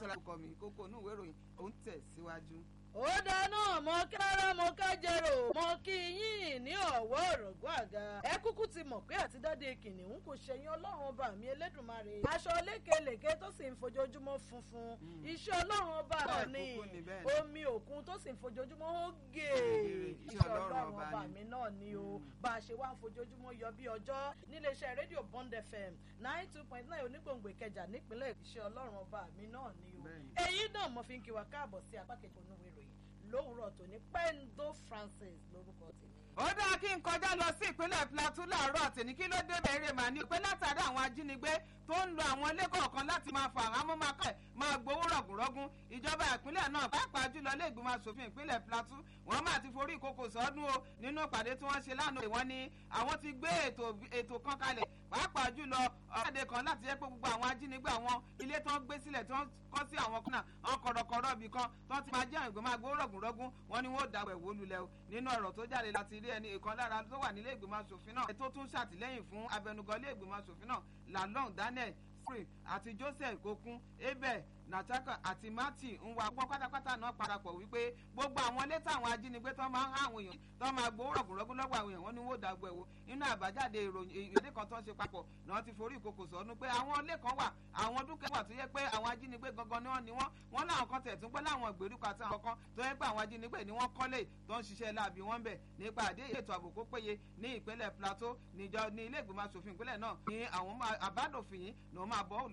olúṣọlá kọ mi kókó inú ìwé ìròyìn òun tẹ̀ síwájú. ó dáná mo kára mo kájẹrò mo kí yín ní ọ̀wọ́ òrògbó àga ẹ kúkú ti mọ̀ pé àtidáde kìnìún kò ṣẹyìn ọlọ́run ọba mi elédùnmarè aṣọ lékelèké tó sì ń fojoojúmọ́ funfun iṣẹ́ ọlọ́run ọba náà ni omi òkun tó sì ń fojoojúmọ́ ó gè iṣẹ́ ọlọ́run ọba mi náà ni o bá a ṣe wá ń fojoojúmọ́ yọ bí ọjọ́ níléeṣẹ́ rédíò bond fm nine two point nine onígbòǹgbò ìkẹjà nípínlẹ̀ iṣẹ́ ọlọ́run ọba mi náà ni o èyí náà mo fi ń kí wa káàbọ̀ sí apá kejì onúwèé ìròyìn lówùúrọ̀ tòní pendo francis lórúkọ tèmi. ó dáa kí n kọjá lọ sí ìpínlẹ̀ plateau láàárọ̀ tèmi kí ló dé bẹ̀rẹ̀ mà ní pé látàrí àwọn ajínigbé tó ń lo àwọn ilé kọ̀ọ̀kan láti máa fa àwọn amúmakọ̀ máa gbowó rọ̀gùnrọ̀gùn ìjọba ìpínlẹ̀ náà pàápàá jùlọ ilé ìgbìmọ̀ asòfin ìpínlẹ̀ plateau wọ́n máa ti forí ìkòkò sọ́dún o nínú ìpàdé tí wọ́n ṣe lánàá wọ́n ní àwọn ti gbé ètò kan kalẹ̀ pàápàá jùlọ ọ̀rẹ́dẹ kan láti jẹ́ pé gbogbo àwọn ajínigbé àwọn ilé tó ń gbé sílẹ̀ tó ń kọ́ sí àwọn kọ́nà àwọn kọ̀rọ̀kọ̀rọ̀ ibì kan tó ti máa jẹ́ àwọn ìgbìmọ̀ agbó rọ̀gùnrọ̀gùn wọn ni wọ́n dàgbẹ̀ wó lulẹ̀ o nínú ọ̀rọ̀ tó jáde láti rí ẹni ìkan lára tó wà nílé ìgbìmọ̀ asòfin náà tó tún ṣàtìlẹ́yìn fún abẹnugan ilé ìgbìmọ̀ asòfin náà lalong daniel free àti joseph kokun abel nataka àti mati ń wa gbọ́ pátápátá náà parapọ̀ wípé gbogbo àwọn ilé táwọn ajínigbé tó máa ń há àwọn èèyàn tó máa gbowó rọ̀gùnrọ̀gùn lọ́wọ́ àwọn èèyàn wọn ni wọ́n dàgbọ́ ẹ̀wò nínú àbájáde ìròyìn ìdí kan tó ń ṣe papọ̀ náà ti forí ìkòkò sọ́nù pé àwọn ilé kan wà àwọn dúkìá wà tó yẹ pé àwọn ajínigbé gangan ni wọ́n ni wọ́n wọ́n láwọn kan tẹ̀ tún pé láwọn ìgbèríko àti àwọn kan tó yẹ pé àwọn ajínigbé ni wọ́n kọ́lé tó ń ṣiṣẹ́ láàbí wọn bẹ̀ nípa àdé ètò ààbò kó péye ní ìpínlẹ̀ plateau níjọ ní ilé ìgbìmọ̀ asòfin ìpínlẹ̀ náà ní àwọn àbádòfin yìí ni wọ́n máa bọ́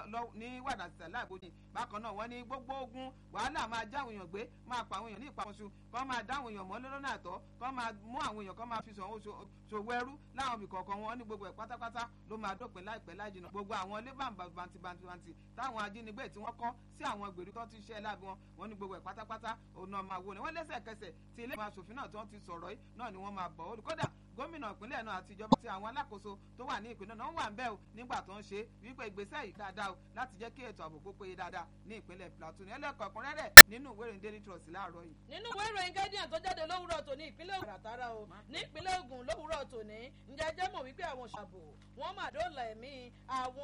ní wàdàsílẹ̀ láàbòjì bákan náà wọ́n ní gbogbo ogun wàhálà máa já àwọn èèyàn gbé máa pa àwọn èèyàn ní ìpamọ́sù kọ́ máa dá àwọn èèyàn mọ́ lọ́nà àtọ́ kọ́ máa mú àwọn èèyàn kọ́ máa fi sọ̀wọ́ ṣòwò ẹrú láwọn ibì kọ̀ọ̀kan wọn ní gbogbo ẹ̀ pátápátá ló máa dópin láìpẹ́ láìjìnà gbogbo àwọn ilé bàǹtìbàǹtì táwọn ajínigbé tí wọ́n kọ́ sí àwọn ìgbèríko tó ti ṣẹ́ láàbí wọn wọn ní gbogbo ẹ̀ pátápátá òun náà máa wò ní wọ́n lẹ́sẹ̀kẹsẹ̀ tí ilé ìgbìmọ̀ asòfin náà tí wọ́n ti sọ̀rọ̀ yìí náà ni wọ́n máa bọ̀ ó kódà gómìnà ìpínlẹ̀ náà àti ìjọba àti àwọn alákòóso tó wà ní ìpínlẹ̀ náà wà ń bẹ́ o nígbà tó ń ṣe wípé ìgbésẹ̀ yìí dáadáa o láti jẹ́ kí ètò ààbò kó péye dáadáa ní ìpínlẹ̀ plateau ní ẹlẹ́kọ̀ọ́ ọ̀kúnrẹ́rẹ́ nínú ìwé ìròyìn daily trust láàárọ̀ yìí. nínú ìwé ìròyìn guardian tó jáde lówùrọ̀ tòní ìpínlẹ̀ ògùn àtàrà o ní ìpínlẹ̀ ògùn lówùrọ̀ tòní ǹjẹ́ jẹ́ mọ̀ wípé àwọn ṣàbò wọ́n mà dóòlà ẹ̀mí àwọn